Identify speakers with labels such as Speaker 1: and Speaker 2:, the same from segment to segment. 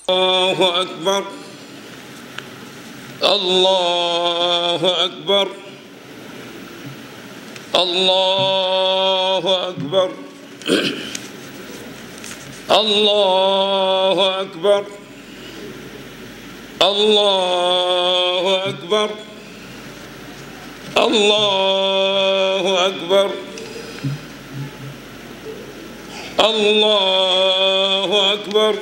Speaker 1: الله أكبر الله أكبر الله أكبر الله أكبر الله أكبر الله أكبر الله أكبر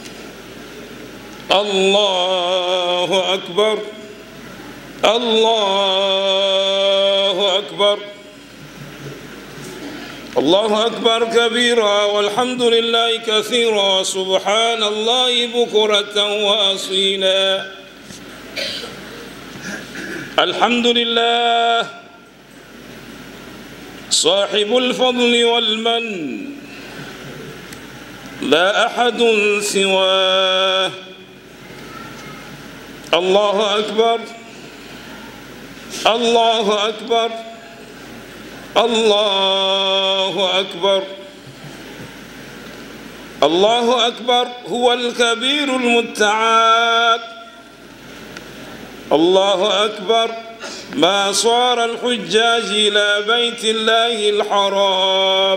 Speaker 1: الله أكبر الله أكبر الله أكبر كبيرا والحمد لله كثيرا سبحان الله بكرة وأصيلا الحمد لله صاحب الفضل والمن لا أحد سواه الله أكبر الله أكبر الله أكبر الله أكبر هو الكبير المتعال الله أكبر ما صار الحجاج إلى بيت الله الحرام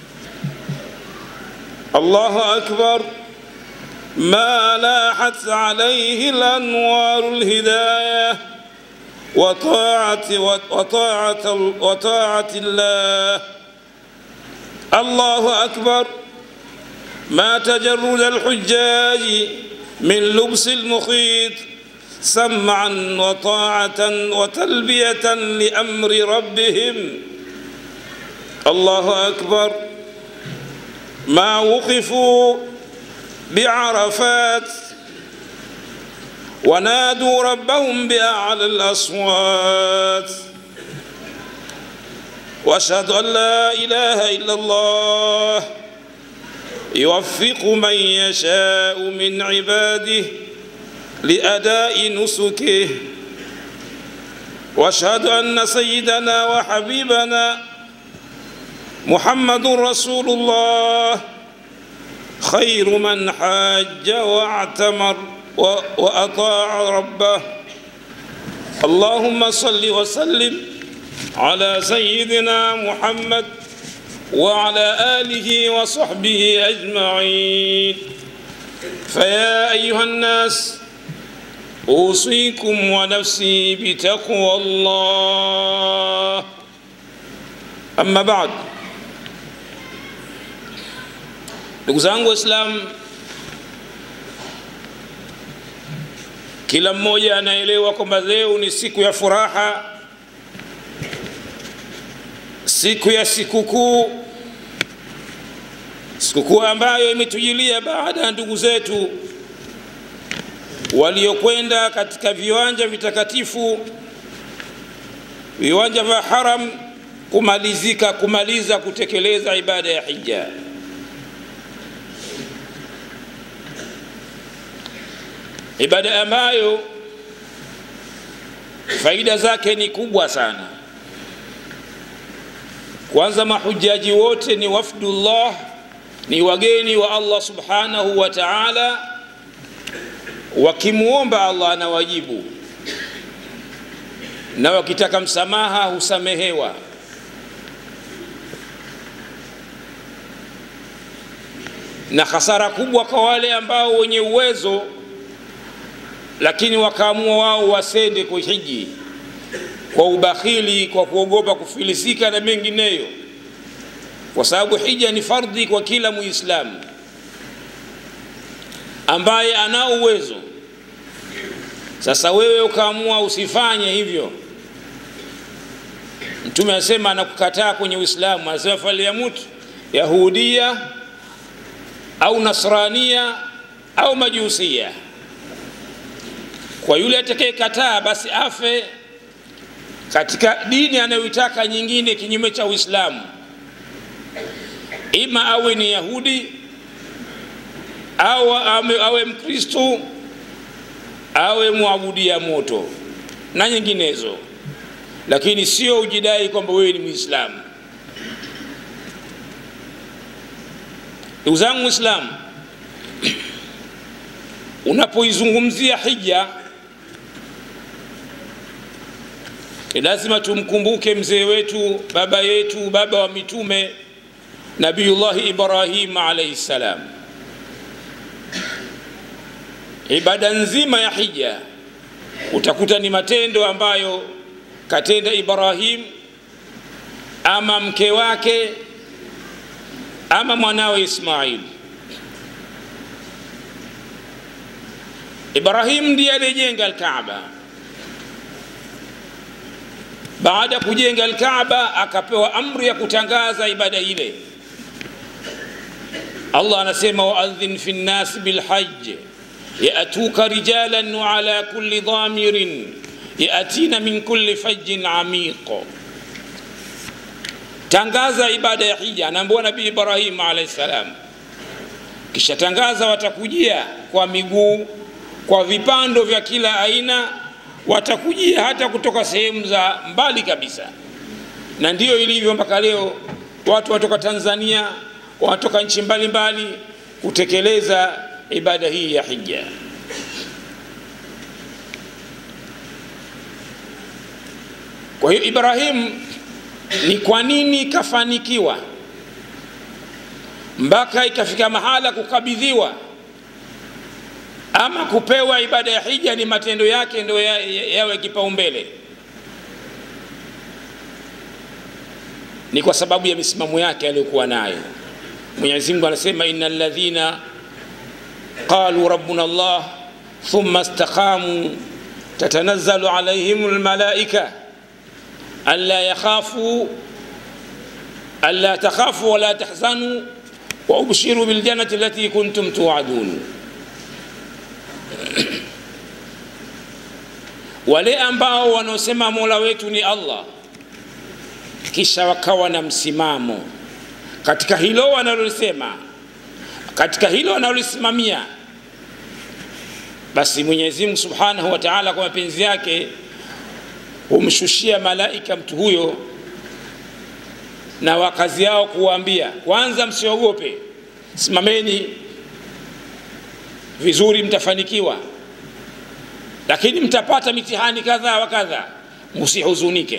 Speaker 1: الله أكبر ما لاحت عليه الأنوار الهداية وطاعة وطاعة وطاعة الله الله أكبر ما تجرد الحجاج من لبس المخيط سمعا وطاعة وتلبية لأمر ربهم الله أكبر ما وقفوا بعرفات ونادوا ربهم بأعلى الأصوات وأشهد أن لا إله إلا الله يوفق من يشاء من عباده لأداء نسكه وأشهد أن سيدنا وحبيبنا محمد رسول الله خير من حاج واعتمر وأطاع ربه اللهم صل وسلم على سيدنا محمد وعلى آله وصحبه أجمعين فيا أيها الناس أوصيكم ونفسي بتقوى الله أما بعد ndugu zangu waislamu kila mmoja anaelewa kwamba leo ni siku ya furaha siku ya sikukuu sikukuu ambayo imetujilia baada ya ndugu zetu waliokwenda katika viwanja vitakatifu viwanja vya haram kumalizika kumaliza kutekeleza ibada ya hija ibada ambayo faida zake ni kubwa sana kwanza mahujaji wote ni wafdullah ni wageni wa allah subhanahu wa taala wakimwomba allah anawajibu na wakitaka msamaha husamehewa na hasara kubwa kwa wale ambao wenye uwezo lakini wakaamua wao wasende kuhiji kwa ubakhili kwa kuogopa kufilisika na mengineyo kwa sababu hija ni fardhi kwa kila muislamu ambaye ana uwezo sasa wewe ukaamua usifanye hivyo mtume anasema anakukataa kwenye uislamu anasema falyamut yahudia au nasrania au majusia kwa yule atakayekataa basi afe katika dini anayoitaka nyingine kinyume cha uislamu ima awe ni yahudi au awe, awe mkristu awe mwabudia moto na nyinginezo lakini sio ujidai kwamba wewe ni mwislamu ndugu zangu mwislamu unapoizungumzia hija ni lazima tumkumbuke mzee wetu baba yetu baba wa mitume nabiyullahi ibrahim alaihi ssalam ibada nzima ya hija utakuta ni matendo ambayo katenda ibrahim ama mke wake ama mwanawe ismail ibrahim ndiye aliyejenga alkaaba baada ya kujenga alkaaba akapewa amri ya kutangaza ibada ile allah anasema waadhin fi nnasi bilhaj yatuka rijalan waala kuli dhamirin yatina min kuli fajin amiq tangaza ibada ya hija anaambiwa nabii ibrahim alaihi salam kisha tangaza watakujia kwa miguu kwa vipando vya kila aina watakujia hata kutoka sehemu za mbali kabisa na ndiyo ilivyo mpaka leo watu watoka tanzania wanatoka nchi mbalimbali kutekeleza ibada hii ya hija kwa hiyo ibrahim ni kwa nini kafanikiwa mpaka ikafika mahala kukabidhiwa ama kupewa ibada ya hija ni matendo yake ndio yawe ya, ya kipaumbele ni kwa sababu ya misimamo yake aliyokuwa nayo mwenyezi mungu anasema ina ladhina qalu rabbuna llah thumma istaqamu tatanazzalu alaihim lmalaika anla yakhafu anla takhafu wala tahzanu waubshiru biljannati allati kuntum tuadun wale ambao wanaosema mola wetu ni allah kisha wakawa na msimamo katika hilo wanalolisema katika hilo wanalolisimamia basi mwenyezi mungu subhanahu wa taala kwa mapenzi yake humshushia malaika mtu huyo na wakazi yao kuwaambia kwanza msiogope simameni vizuri mtafanikiwa lakini mtapata mitihani kadhaa wa kadha msihuzunike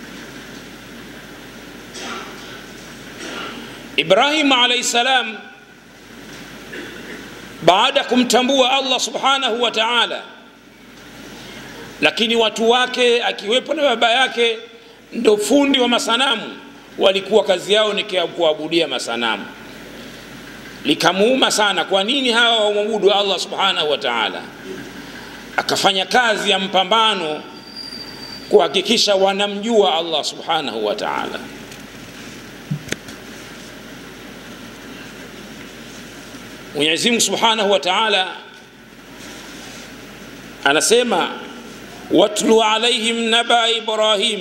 Speaker 1: ibrahim alaihi salam baada ya kumtambua allah subhanahu wa taala lakini watu wake akiwepo na baba yake ndo fundi wa masanamu walikuwa kazi yao ni kuabudia masanamu likamuuma sana kwa nini hawa wamwabudu allah subhanahu wa taala akafanya kazi ya mpambano kuhakikisha wanamjua allah subhanahu wa taala mwenyezimungu subhanahu wa taala anasema watlu alaihim naba ibrahim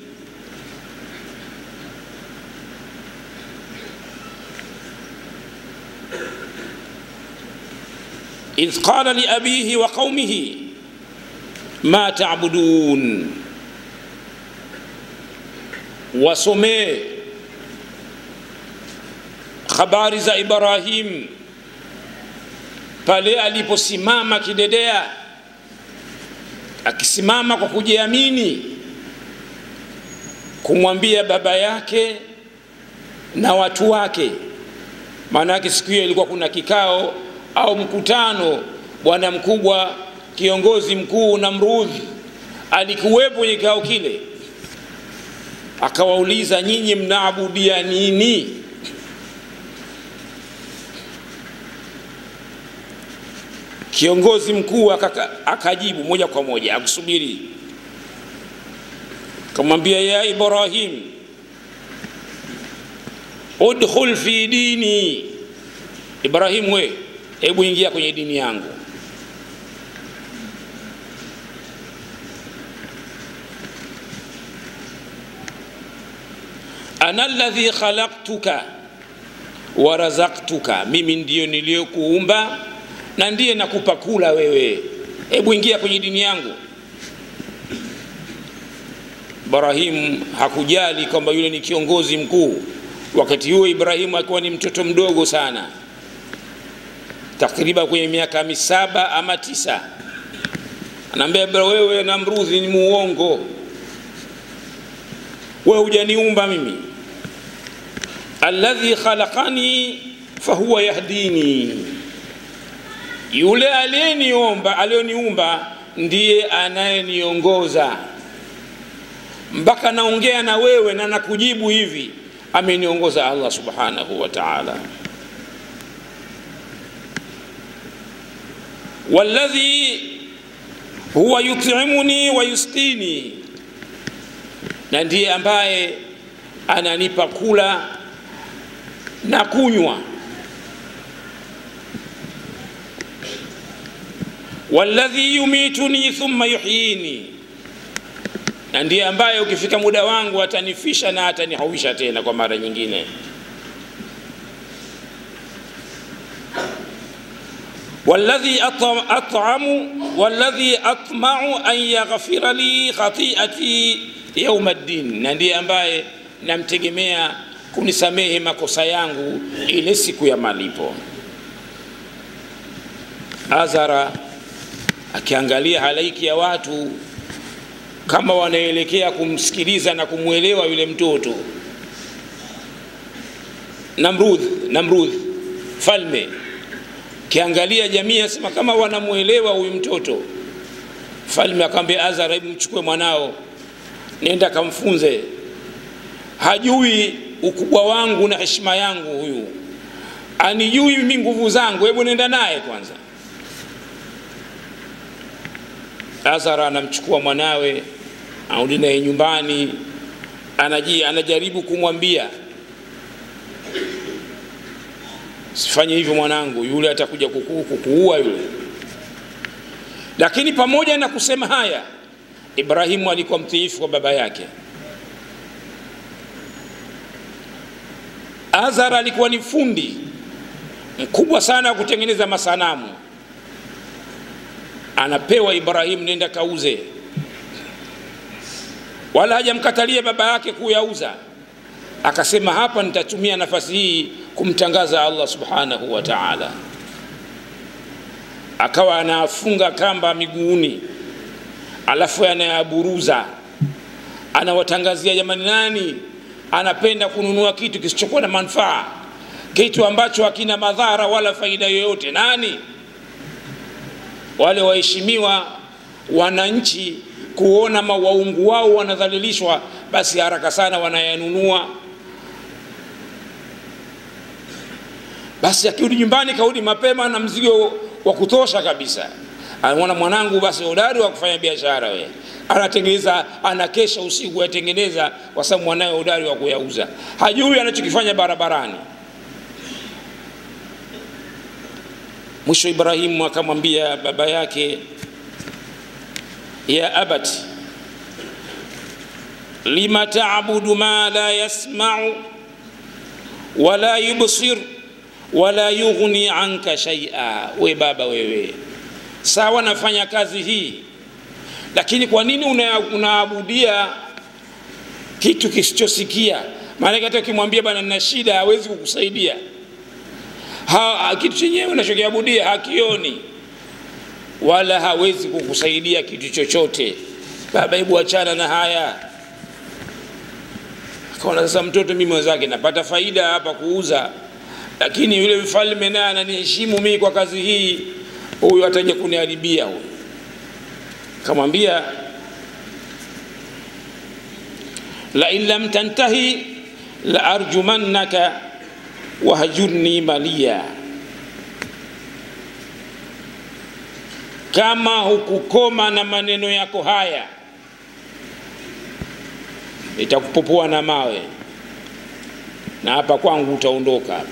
Speaker 1: إذ قال لأبيه وقومه ما تعبدون wasomee habari za ibrahim pale aliposimama kidedea akisimama kwa kujiamini kumwambia baba yake na watu wake maana yake siku hiyo ilikuwa kuna kikao au mkutano bwana mkubwa kiongozi mkuu na mrudhi alikuwepo kwenye kikao kile akawauliza nyinyi mnaabudia nini kiongozi mkuu akajibu moja kwa moja akusubiri akamwambia ya ibrahim udkhul fi dini ibrahim we hebu ingia kwenye dini yangu ana ladhi khalaktuka wa razaktuka mimi ndiyo niliyokuumba na ndiye nakupa kula wewe hebu ingia kwenye dini yangu ibrahim hakujali kwamba yule ni kiongozi mkuu wakati huo ibrahimu akiwa ni mtoto mdogo sana takriban kwenye miaka misaba ama tisa anaambia bra wewe namrudhi ni muongo wewe hujaniumba mimi alladhi khalaqani fahuwa yahdini yule aliyeniomba aliyoniumba ndiye anayeniongoza mpaka naongea na wewe na nakujibu hivi ameniongoza allah subhanahu wa taala walladhi huwa yutimuni wa yusqini na ndiye ambaye ananipa kula na kunywa walladhi yumituni thumma yuhyini na ndiye ambaye ukifika muda wangu atanifisha na atanihuisha tena kwa mara nyingine والذي أطعم والذي أطمع أن يغفر لي خطيئتي يوم الدين na ndiye ambaye namtegemea kunisamehe makosa yangu ile siku ya malipo azara akiangalia halaiki ya watu kama wanaelekea kumsikiliza na kumwelewa yule mtoto namrudh namrudh falme kiangalia jamii asema kama wanamwelewa huyu mtoto falme akamwambia azara hebu mchukue mwanao nenda kamfunze hajui ukubwa wangu na heshima yangu huyu anijui mimi nguvu zangu hebu nenda naye kwanza azara anamchukua mwanawe arudi naye nyumbani anaji, anajaribu kumwambia sifanye hivyo mwanangu yule atakuja kuku, kukuua yule lakini pamoja na kusema haya ibrahimu alikuwa mtiifu kwa baba yake azar alikuwa ni fundi mkubwa sana wa kutengeneza masanamu anapewa ibrahimu nenda kauze wala hajamkatalia baba yake kuyauza akasema hapa nitatumia nafasi hii kumtangaza allah subhanahu wa taala akawa anafunga kamba miguuni alafu anayaburuza anawatangazia jamani nani anapenda kununua kitu kisichokuwa na manufaa kitu ambacho hakina madhara wala faida yoyote nani wale waheshimiwa wananchi kuona waungu wao wanadhalilishwa basi haraka sana wanayanunua basi akirudi nyumbani karudi mapema na mzigo wa kutosha kabisa anaona mwanangu basi hodari wa kufanya biashara we anatengeneza anakesha usiku yatengeneza kwa sababu mwanawe hodari wa kuyauza hajui anachokifanya barabarani mwisho ibrahimu akamwambia baba yake ya abati lima tabudu ma la yasmau wala yubsir wala yughni anka shaia we baba wewe sawa nafanya kazi hii lakini kwa nini unaabudia una kitu kisichosikia maanake hata ukimwambia bana nina shida hawezi kukusaidia ha, kitu chenyewe unachokiabudia hakioni wala hawezi kukusaidia kitu chochote baba hebu achana na haya akaona sasa mtoto mimi mwenzake napata faida hapa kuuza lakini yule mfalme naye ananiheshimu mimi kwa kazi hii huyu ataja kuniharibia huyu kamwambia lain lam tantahi la arjumannaka wahjurni maliya kama hukukoma na maneno yako haya nitakupopua na mawe na hapa kwangu utaondoka hapa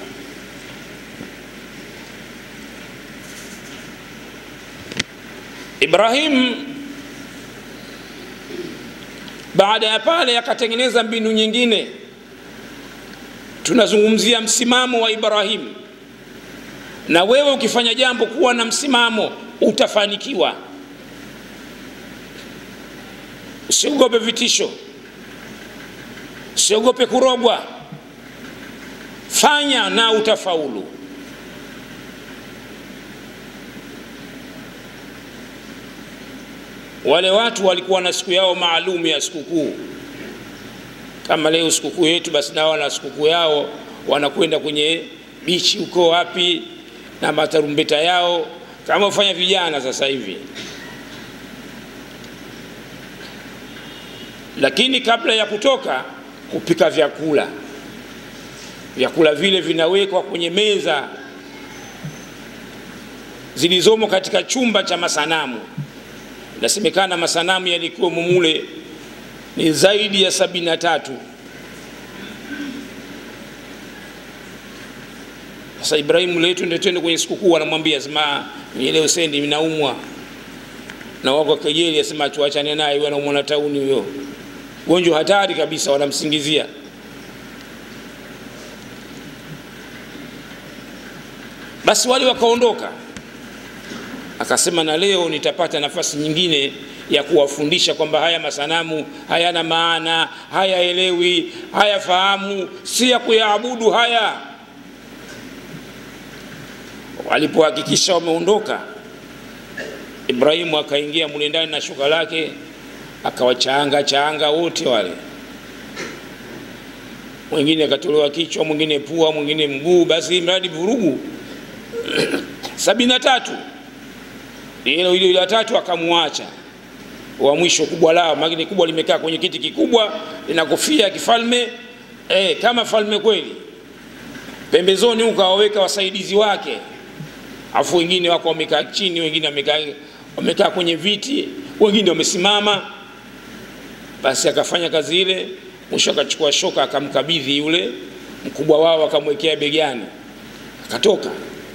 Speaker 1: ibrahim baada ya pale akatengeneza mbinu nyingine tunazungumzia msimamo wa ibrahim na wewe ukifanya jambo kuwa na msimamo utafanikiwa usiogope vitisho usiogope kurogwa fanya na utafaulu wale watu walikuwa na siku yao maalum ya sikukuu kama leo sikukuu yetu basi nao wana sikukuu yao wanakwenda kwenye bichi huko wapi na matarumbeta yao kama ufanya vijana sasa hivi lakini kabla ya kutoka kupika vyakula vyakula vile vinawekwa kwenye meza zilizomo katika chumba cha masanamu inasemekana masanamu yalikuwa mumule ni zaidi ya sabini na tatu sasa ibrahimu letu ndio twende kwenye sikukuu anamwambia sema leo sendi minaumwa na wako kejeli asema tuachane naye huyo anaumwa na tauni huyo gonjwa hatari kabisa wanamsingizia basi wale wakaondoka akasema na leo nitapata nafasi nyingine ya kuwafundisha kwamba haya masanamu hayana maana hayaelewi hayafahamu si ya kuyaabudu haya walipohakikisha wameondoka ibrahimu akaingia mule ndani na shuka lake akawachaanga chaanga wote wale mwingine akatolewa kichwa mwingine pua mwingine mguu basi mradi vurugu sabini na tatu hilo hilo la tatu akamwacha wa mwisho kubwa lao magini kubwa limekaa kwenye kiti kikubwa lina kofia ya kifalme eh, kama falme kweli pembezoni huko awaweka wasaidizi wake afu wengine wako wamekaa chini wengine wamekaa wamekaa kwenye viti wengine wamesimama basi akafanya kazi ile mwisho akachukua shoka akamkabidhi yule mkubwa wao akamwekea begani akatoka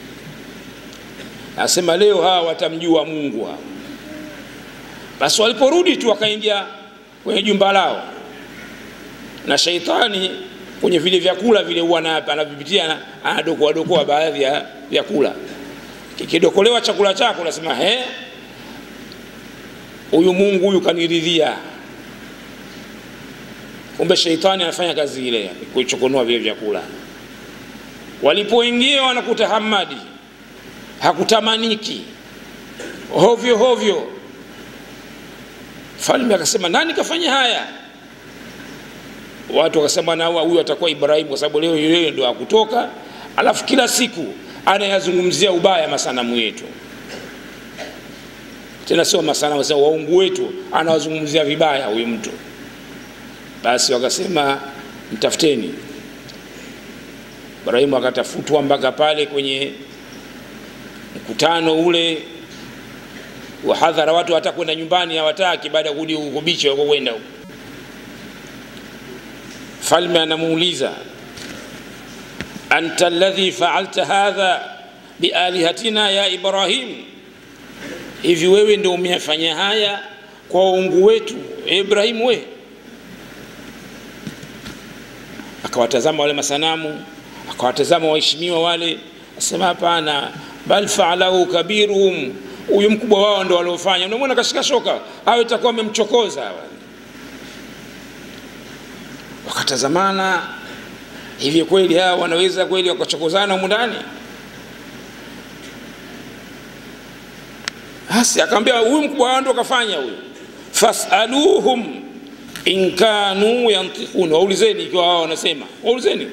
Speaker 1: asema leo hawa watamjua mungu hawa basi waliporudi tu wakaingia kwenye jumba lao na shaitani kwenye vile vyakula vile huwa anavipitia anadokoadokoa baadhi ya vyakula kikidokolewa chakula chako nasema he huyu mungu huyu kaniridhia kumbe sheitani anafanya kazi ile kuchokonoa vile vyakula walipoingia wanakuta hamadi hakutamaniki hovyo hovyo falme akasema nani kafanya haya watu wakasema na huyu atakuwa ibrahimu kwa sababu leo yeye ndo akutoka alafu kila siku anayazungumzia ubaya masanamu yetu tena sio masanamu sasa waungu wetu anawazungumzia vibaya huyu mtu basi wakasema mtafuteni ibrahimu akatafutwa mpaka pale kwenye mkutano ule wa hadhara watu hata kwenda nyumbani hawataki baada ya kurudi huko bichi wako kwenda huko falme anamuuliza anta alladhi faalta hadha bialihatina ya ibrahim hivi wewe ndio umeyafanya haya kwa waungu wetu ibrahimu we akawatazama wale masanamu akawatazama waheshimiwa wale asema hapana bal faalahu kabiruhum huyu mkubwa wao ndo waliofanya unamwona kashika shoka awe itakuwa amemchokoza wakatazamana hivi kweli hawa wanaweza kweli wakachokozana humu ndani basi akamwambia huyu mkubwa wao ndo kafanya huyu fasaluhum in kanu yantiqun waulizeni ikiwa wao wanasema waulizeni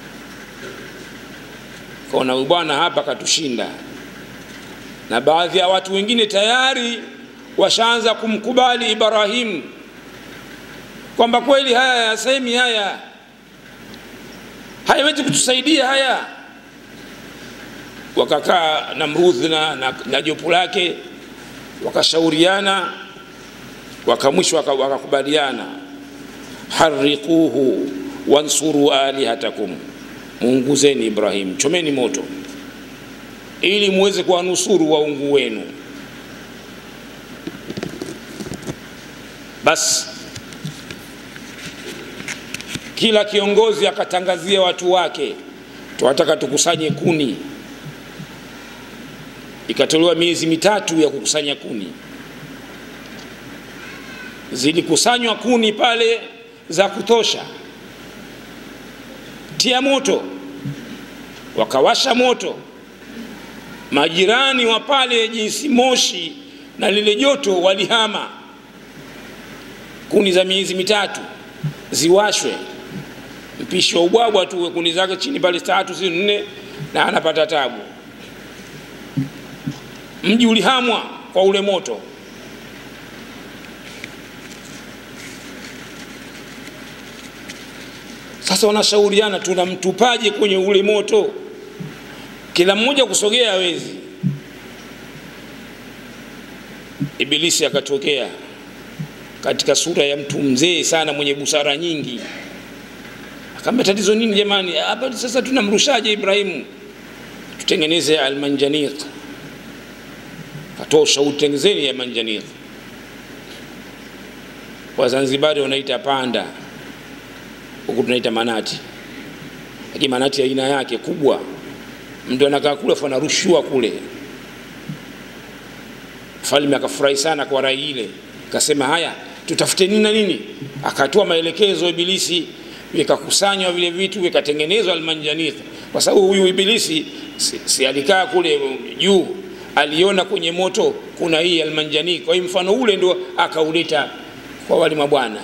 Speaker 1: kaona huyu bwana hapa katushinda na baadhi ya watu wengine tayari washaanza kumkubali ibrahimu kwamba kweli haya yasemi haya hayawezi kutusaidia haya wakakaa namrudhi na, na, na jopo lake wakashauriana wakamwisho wakakubaliana hariquhu wansuru alihatakum muunguzeni ibrahim chomeni moto ili muweze kuwanusuru waungu wenu basi kila kiongozi akatangazia watu wake tunataka tukusanye kuni ikatolewa miezi mitatu ya kukusanya kuni zilikusanywa kuni pale za kutosha tia moto wakawasha moto majirani wa pale jinsi moshi na lile joto walihama kuni za miezi mitatu ziwashwe mpishi wa ubwabwa tu kuni zake chini pale tatu si nne na anapata tabu mji ulihamwa kwa ule moto sasa wanashauriana tunamtupaje kwenye ule moto kila mmoja kusogea hawezi ibilisi akatokea katika sura ya mtu mzee sana mwenye busara nyingi akaambia tatizo nini jamani hapa sasa tunamrushaje ibrahimu tutengeneze almanjaniq katoa ushauri tengenezeni ya manjaniq wazanzibari wanaita panda huku tunaita manati lakini manati aina yake kubwa mtu anakaa kule afu anarushiwa kule mfalme akafurahi sana kwa rai ile akasema haya tutafute nini na nini akatoa maelekezo ibilisi vikakusanywa vile vitu vikatengenezwa almanjanith kwa sababu huyu ibilisi si, si alikaa kule juu aliona kwenye moto kuna hii almanjani kwa hiyo mfano ule ndio akauleta kwa wale mabwana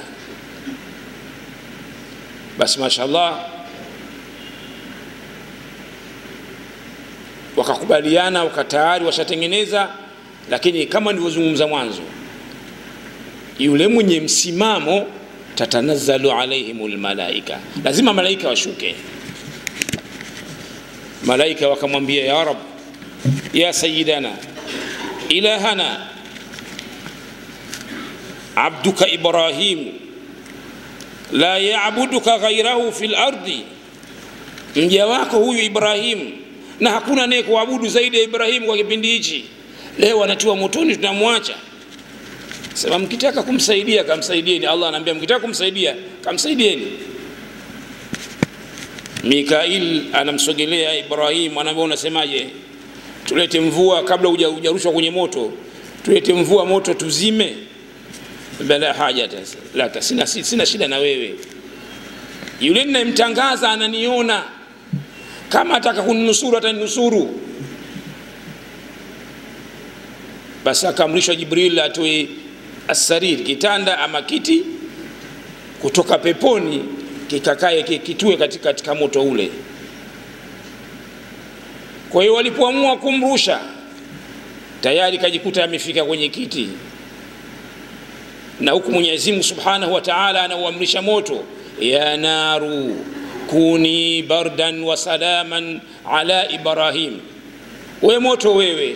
Speaker 1: basi mashallah wakakubaliana wakatayari washatengeneza lakini kama nilivyozungumza mwanzo yule mwenye msimamo tatanazzalu alaihim lmalaika lazima malaika washuke malaika wakamwambia ya rab ya sayidana ilahana abduka ibrahimu la yabuduka ghairahu fi lardi mja wako huyu ibrahimu na hakuna naye kuabudu zaidi ya ibrahimu kwa kipindi hichi leo anatiwa motoni tunamwacha sema mkitaka kumsaidia kamsaidieni allah anaambia mkitaka kumsaidia kamsaidieni mikail anamsogelea ibrahim anaambia unasemaje tulete mvua kabla hujarushwa kwenye moto tulete mvua moto tuzime la haja laka sina, sina shida na wewe yule ninayemtangaza ananiona kama ataka kuninusuru ataninusuru basi akaamrishwa jibril atoe asarir kitanda ama kiti kutoka peponi kikakae kitue katika, katika moto ule kwa hiyo walipoamua kumrusha tayari kajikuta amefika kwenye kiti na huku mwenyezi mungu subhanahu wa taala anauamrisha moto ya naru kuni bardan wa salaman ala ibrahim we moto wewe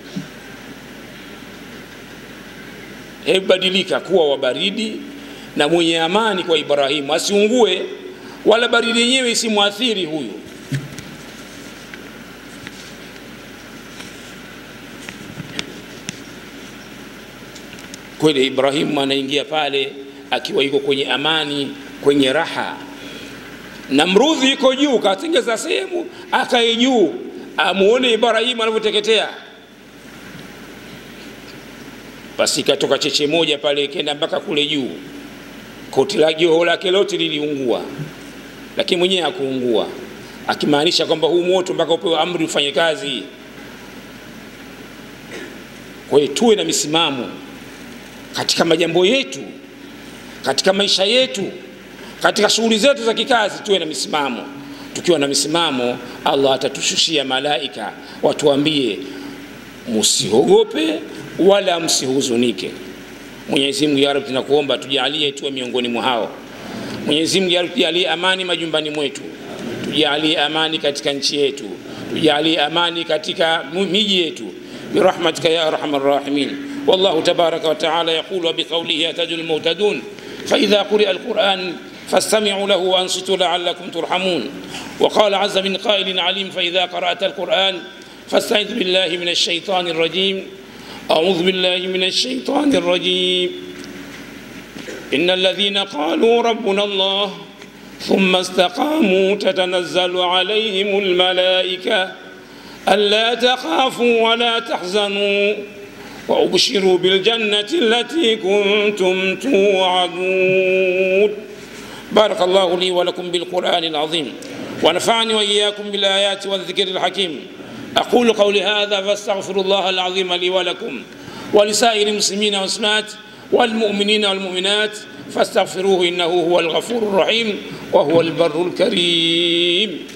Speaker 1: hebu badilika kuwa wa baridi na mwenye amani kwa ibrahimu asiungue wala baridi yenyewe isimwathiri huyu kweli ibrahimu anaingia pale akiwa yuko kwenye amani kwenye raha namrudhi iko juu katengeza sehemu akae juu amuone ibrahimu anavyoteketea basi ikatoka cheche moja pale ikenda mpaka kule juu koti la joho lake lote liliungua lakini mwenyewe hakuungua akimaanisha kwamba huu moto mpaka upewe amri ufanye kazi kwa hiyo tuwe na misimamo katika majambo yetu katika maisha yetu katika shughuli zetu za kikazi tuwe na misimamo tukiwa na misimamo allah atatushushia malaika watuambie musiogope wala msihuzunike mwenyezi mungu ya rabbi tunakuomba tujalie tuwe miongoni mwa hao mwenyezi mungu ya rabbi tujalie amani majumbani mwetu tujalie amani katika nchi yetu tujalie amani katika miji yetu برحمتك يا ارحم الراحمين والله تبارك وتعالى يقول وبقوله يهتدي المهتدون فاذا قرئ القران فاستمعوا له وانصتوا لعلكم ترحمون وقال عز من قائل عليم فاذا قرات القران فاستعذ بالله من الشيطان الرجيم أعوذ بالله من الشيطان الرجيم إن الذين قالوا ربنا الله ثم استقاموا تتنزل عليهم الملائكة ألا تخافوا ولا تحزنوا وأبشروا بالجنة التي كنتم توعدون بارك الله لي ولكم بالقرآن العظيم ونفعني وإياكم بالآيات والذكر الحكيم أقول قولي هذا فاستغفر الله العظيم لي ولكم ولسائر المسلمين والمسلمات والمؤمنين والمؤمنات fastaghfiruhu innahu huwa alghafuru rahim wa huwa albarru lkarim